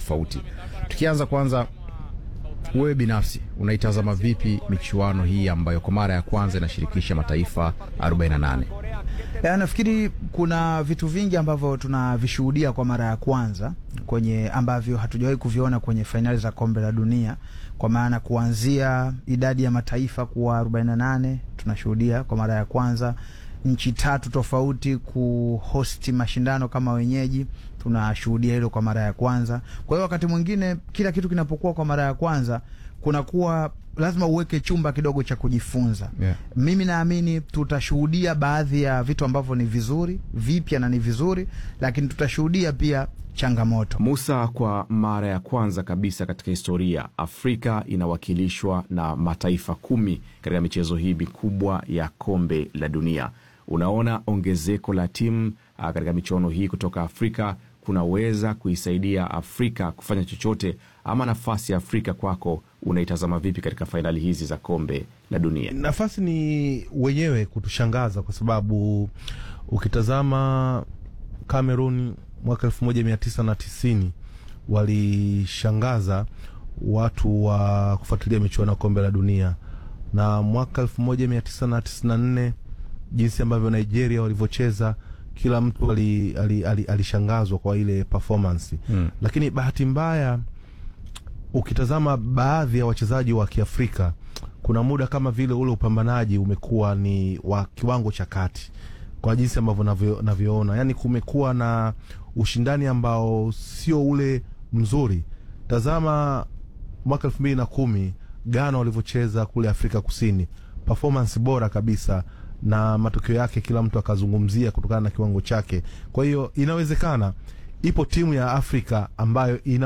tofauti. Tukianza kwanza, wewe binafsi unaitazama vipi michuano hii ambayo kwa mara ya kwanza inashirikisha mataifa 48? Ya, nafikiri kuna vitu vingi ambavyo tunavishuhudia kwa mara ya kwanza kwenye ambavyo hatujawahi kuviona kwenye fainali za kombe la dunia, kwa maana kuanzia idadi ya mataifa kuwa 48 tunashuhudia kwa mara ya kwanza, nchi tatu tofauti kuhosti mashindano kama wenyeji, tunashuhudia hilo kwa mara ya kwanza. Kwa hiyo wakati mwingine kila kitu kinapokuwa kwa mara ya kwanza kunakuwa lazima uweke chumba kidogo cha kujifunza. Yeah. Mimi naamini tutashuhudia baadhi ya vitu ambavyo ni vizuri vipya na ni vizuri, lakini tutashuhudia pia changamoto. Musa, kwa mara ya kwanza kabisa katika historia Afrika inawakilishwa na mataifa kumi katika michezo hii mikubwa ya kombe la dunia. Unaona ongezeko la timu ah, katika michuano hii kutoka Afrika kunaweza kuisaidia Afrika kufanya chochote, ama nafasi ya Afrika kwako unaitazama vipi katika fainali hizi za kombe la dunia? Nafasi ni wenyewe kutushangaza kwa sababu ukitazama Cameroon mwaka elfu moja mia tisa na tisini walishangaza watu wa kufuatilia michuano ya kombe la dunia, na mwaka elfu moja mia tisa na tisini na nne jinsi ambavyo Nigeria walivyocheza kila mtu alishangazwa ali, ali, alishangazwa kwa ile performance Mm. lakini bahati mbaya ukitazama baadhi ya wachezaji wa Kiafrika kuna muda kama vile ule upambanaji umekuwa ni wa kiwango cha kati kwa jinsi ambavyo navyo- navyoona, yani kumekuwa na ushindani ambao sio ule mzuri. Tazama mwaka elfu mbili na kumi Ghana walivyocheza kule Afrika Kusini, performance bora kabisa, na matokeo yake kila mtu akazungumzia kutokana na kiwango chake. Kwa hiyo inawezekana ipo timu ya Afrika ambayo ina